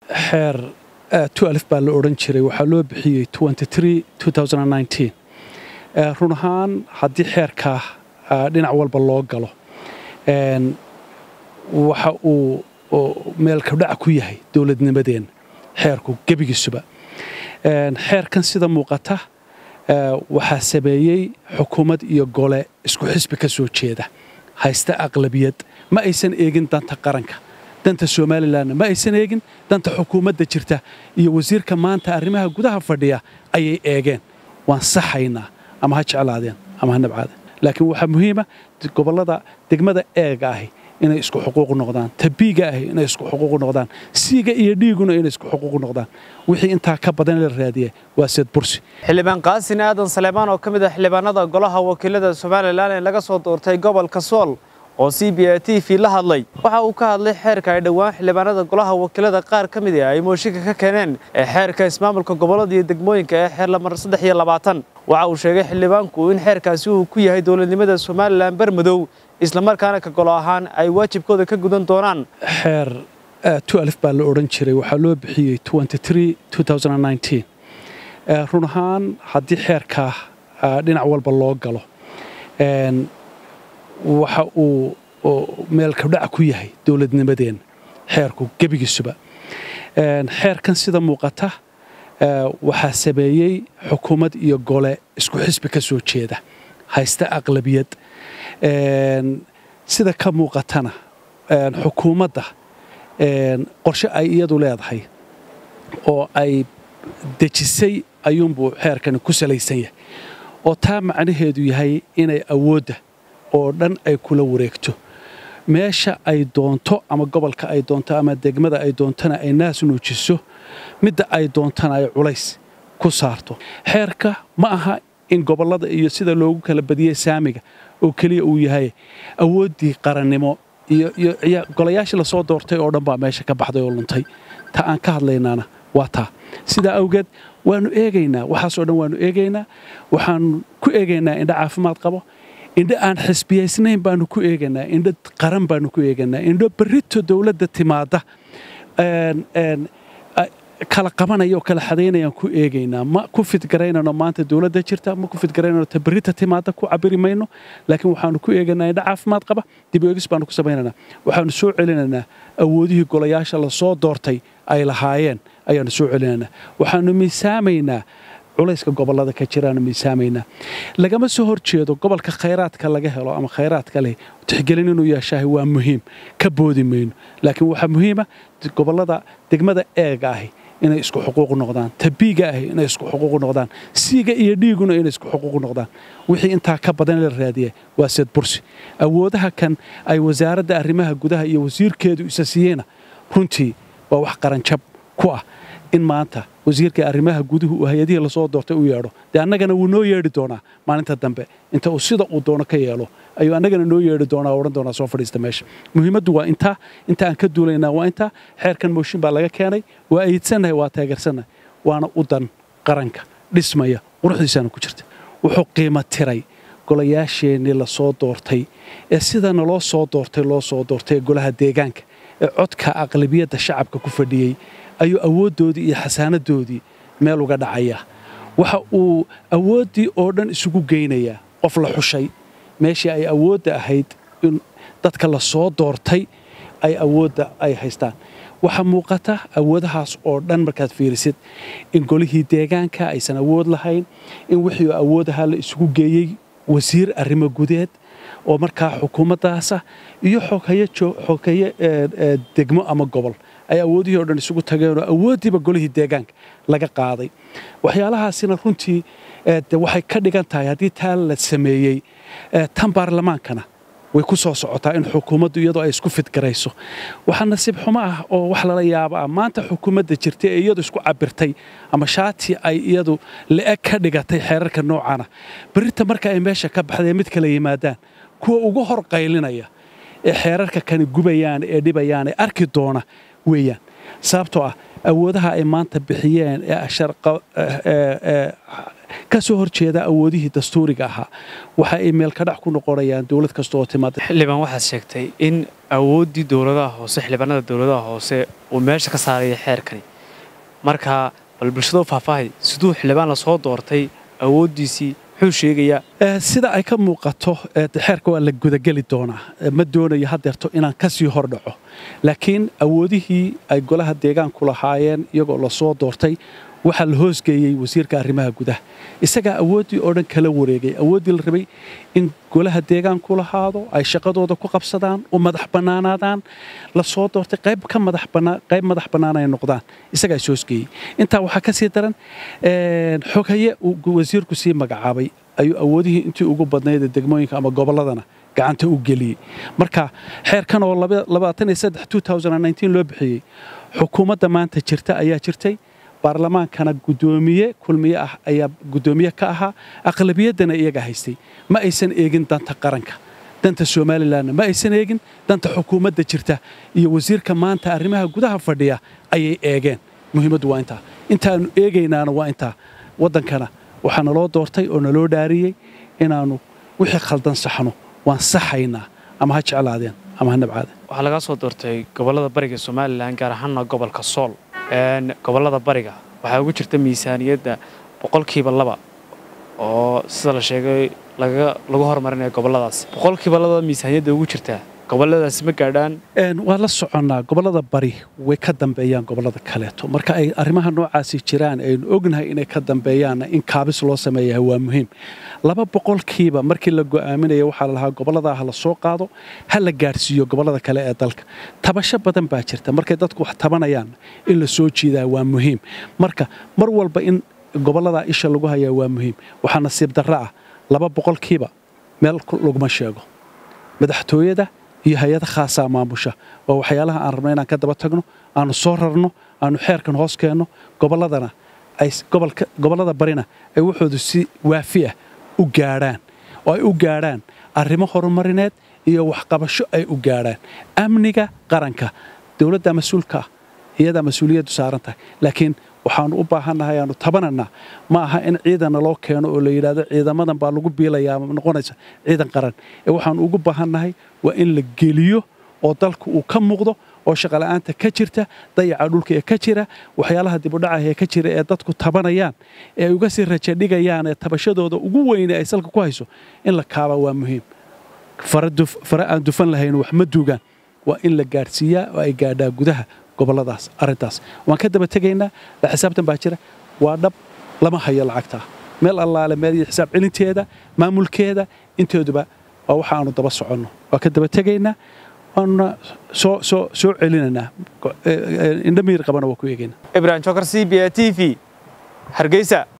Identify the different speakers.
Speaker 1: xeer alif baa la odhan jiray waxaa loo bixiyey run ahaan haddii xeerkaa dhinac walba loo galo waxa uu meelkadhac ku yahay dowladnimadeenna xeerku gebigiisuba xeerkan sida muuqata waxaa sameeyey xukuumad iyo gole isku xisbi ka soo jeeda haysta aqlabiyad ma aysan eegin danta qaranka danta somalilanna ma aysan eegin danta xukuumadda jirta iyo wasiirka maanta arrimaha gudaha fadhiya ayay eegeen waan saxaynaa ama ha jeclaadeen ama ha nabcaadeen laakiin waxaa muhiima gobollada degmada eega ahi inay isku xuquuq noqdaan tabiiga ahi inay isku xuquuq noqdaan siiga iyo dhiiguna inay isku xuquuq noqdaan wixii intaa ka badan la raadiya waa seed bursi
Speaker 2: xildhibaan qaasin aadan saleemaan oo ka mid ah xildhibaanada golaha wakiilada somalilan ee laga soo doortay gobolka sool oo c b a t v la hadlay waxa uu ka hadlay xeerka ay dhowaan xildhibaanada golaha wakiilada qaar ka mid ah ay mooshinka ka keeneen ee xeerka ismaamulka gobollada iyo degmooyinka ee xeer lamar saddex iyo labaatan waxa uu sheegay xildhibaanku in xeerkaasi uu ku yahay dowladnimada somalilan bermadow islamarkaana ka golo ahaan ay waajibkooda ka gudan doonaan
Speaker 1: xeer alif baa la odhan jiray waxaa loo bixiyey run ahaan haddii xeerkaa dhinac walba loo galo waxa uu meelkadhac ku yahay dowladnimadeenna xeerku gebigiisuba xeerkan sida muuqata waxaa sameeyey xukuumad iyo gole isku xisbi ka soo jeeda haysta aqlabiyad sida ka muuqatana xukuumadda qorshe ay iyadu leedahay oo ay dejisay ayuunbuu xeerkani ku salaysan yahay oo taa macnaheedu yahay inay awoodda oo dhan ay kula wareegto meesha ay doonto ama gobolka ay doonto ama degmada ay doontona ay naas nuujiso midda ay doontana ay culays ku saarto xeerka ma aha in gobollada iyo sida loogu kala badiyey saamiga oo keliya uu yahay awooddii qarannimo iyo golayaashii lasoo doortay oo dhan baa meesha ka baxday oo luntay ta aan ka hadlaynaana waa taa sidaa awgeed waannu eegaynaa waxaasoo dhan waannu eegaynaa waxaannu ku eegaynaa indho caafimaad qabo indho aan xisbiyaysnayn baanu ku eegaynaa indho qaran baanu ku eegaynaa indho berrito dowladda timaadda kala qabanaya oo kala xadaynayaan ku eegaynaa ma ku fidgaraynano maanta dowladda jirta ma ku fidgaraynano ta berrita timaadda ku cabiri mayno laakiin waxaanu ku eegaynaa indho caafimaad qaba dib eegis baanu ku samaynaynaa waxaanu soo celinaynaa awoodihii golayaasha lasoo doortay ay lahaayeen ayaanu soo celinaynaa waxaanu miisaamaynaa culayska gobollada ka jiraanu miisaamaynaa lagama soo hor jeedo gobolka khayraadka laga helo ama khayraadka leh tixgelin inuu yeeshaahay waa muhiim ka boodi mayno laakiin waxaa muhiima gobollada degmada eega ahi inay isku xuquuq noqdaan tabiiga ahi inay isku xuquuq noqdaan siiga iyo dhiiguna inay isku xuquuq noqdaan wixii intaa ka badan la raadiya waa seed bursi awoodaha kan ay wasaaradda arrimaha gudaha iyo wasiirkeedu isa siiyeyna runtii waa wax qaranjab ku ah in maanta wasiirka arrimaha guduhu uu hay-adihii lasoo doortay u yeedho dee annagana wuu noo yeedhi doonaa maalinta dambe inta uu sida uu doono ka yeelo ayuu annagana noo yeedhi doonaa o odhan doonaa soo fadhiista meesha muhiimaddu waa intaa inta aan ka duulaynaa waa intaa xeerkan mooshin baa laga keenay waa aydsannahay waa taageersannahay waana u dan qaranka dhismaya quruxdiisaana ku jirta wuxuu qiimo tiray golayaasheennii lasoo doortay ee sida naloo soo doortay loo soo doortay ee golaha deegaanka ee codka aqlabiyadda shacabka ku fadhiyey ayuu awooddoodii iyo xasaanadoodii meel uga dhacayaa waxa uu awooddii oo dhan isugu geynayaa qof la xushay meeshii ay awoodda ahayd in dadka la soo doortay ay awoodda ay haystaan waxaa muuqata awoodahaas oo dhan markaad fiirisid in golihii deegaanka aysan awood lahayn in wixii awoodahaa la isugu geeyey wasiir arrimo gudeed oo markaa xukuumaddaasa iyo xogeeye degmo ama gobol ay awoodihii o dhan isugu tageenoo awooddiiba golihii deegaanka laga qaaday waxyaalahaasina runtii waxay ka dhigan tahay haddii taa la sameeyey tan baarlamaankana way ku soo socotaa in xukuumaddu iyadoo ay isku fidgarayso waxaa nasiib xumo ah oo wax lala yaaba ah maanta xukuumadda jirta ee iyadu isku cabirtay ama shaati ay iyadu la-eg ka dhigatay xeerarka noocana berrinta marka ay meesha ka baxday mid kala yimaadaan kuwa ugu hor qaylinaya ee xeerarka kani gubayaan ee dhibayaan ee arki doona weeyaan sababtoo ah awoodaha ay maanta bixiyeen ee ka soo hor jeeda awoodihii dastuuriga ahaa waxa ay meel ka dhac ku noqonayaan dowlad kasta oo timaada
Speaker 2: xildhibaan waxaad sheegtay in awooddii dowladaha hoose xildhibaanada dowladaha hoose uu meesha ka saaraya xeerkani marka bal bulshada u faahfaahay siduu xildhibaan la soo doortay awooddiisii muxuu sheegayaa
Speaker 1: sida ay ka muuqato xeerka waa la gudageli doonaa ma doonayo hadeerto inaan ka sii hordhaco laakiin awoodihii ay golaha deegaanku lahaayeen iyagoo lasoo doortay waxaa la hoosgeeyey wasiirka arrimaha gudaha isagaa awooddii oo dhan kala wareegay awooddii la rabay in golaha deegaanku lahaado ay shaqadooda ku qabsadaan u madax bannaanaadaan la soo doortay qayb ka madaxqayb madax bannaan ay noqdaan isagaa is hoosgeeyey intaa waxaa ka sii daran xoghaye uu wasiirku sii magacaabay ayuu awoodihii intii ugu badnayd degmooyinka ama gobolladana gacanta u geliyey marka xeerkan oo loo bixiyey xukuumadda maanta jirta ayaa jirtay baarlamaankana gudoomiye kulmiye ah ayaa gudoomiye ka ahaa aqlabiyaddana iyaga haystay ma aysan eegin danta qaranka danta somalilanna ma aysan eegin danta xukuumadda jirta iyo wasiirka maanta arrimaha gudaha fadhiya ayay eegeen muhiimaddu waa intaa intaannu eegaynaana waa intaa waddankana waxaa naloo doortay oo naloo dhaariyey inaannu wixii khaldan saxno waan saxaynaa ama ha jeclaadeen ama ha nabcaadeen
Speaker 2: waxaa lagaa soo doortay gobollada bariga somalilan gaar ahaanna gobolka sool gobollada bariga waxaa ugu jirta miisaaniyadda boqolkiiba laba oo sida la sheegay lagu horumarinaya gobolladaas boqolkiiba labada miisaaniyadda ugu jirtaa gobolladaasi ma gaadhaan
Speaker 1: waa la soconnaa gobollada bari way ka dambeeyaan gobollada kaleeto marka ay arrimaha noocaasi jiraan aynu ognahay inay ka dambeeyaanna in kaabis loo sameeyaha waa muhiim laba boqolkiiba markii la go'aaminaya waxaa la lahaa gobolladaa ha la soo qaado ha la gaadhsiiyo gobollada kale ee dalka tabasho badan baa jirta markay dadku wax tabanayaan in la soo jiidaa waa muhiim marka mar walba in gobolladaa isha lagu hayaa waa muhiim waxaa nasiib darro ah laba boqolkiiba meel laguma sheego madaxtooyada iyo hay-ada khaasaa maamusha waa waxyaalaha aan rabno inaan ka daba tagno aanu soo rarno aanu xeerkan hoos keenno gobolladana gobollada barina ay waxoodu si waafi ah u gaadhaan oo ay u gaadhaan arrimo horumarineed iyo waxqabasho ay u gaadhaan amniga qaranka dowladda mas-uulka ah iyadaa mas-uuliyaddu saaran tahay laakiin waxaanu u baahannahay aanu tabananaa ma aha in ciidanna loo keeno oo la yidhaahdo ciidamadan baa lagu biilayaa noqonaysa ciidan qaran ee waxaanu ugu baahannahay waa in la geliyo oo dalku uu ka muuqdo oo shaqola'aanta ka jirta dayaca dhulka ee ka jira waxyaalaha dibudhacaah ee ka jira ee dadku tabanayaan ee ay uga sii rajadhigayaan ee tabashadooda ugu weyne ay salka ku hayso in la kaaba waa muhiim fare aan dufan lahayn wax ma duugaan waa in la gaadhsiiyaa oo ay gaadhaa gudaha gobolladaas arrintaas waan ka daba tegaynaa la xisaabtan baa jira waa dhab lama hayo lacagtaa meel allaale meel xisaab celinteeda maamulkeeda intooduba waa waxa aanu daba soconno waa ka daba tegaynaa waanuna soo soo soo celinaynaa indhamiir qabana waa ku eegaynaa
Speaker 2: ibrahim jokar c b a t v hargeysa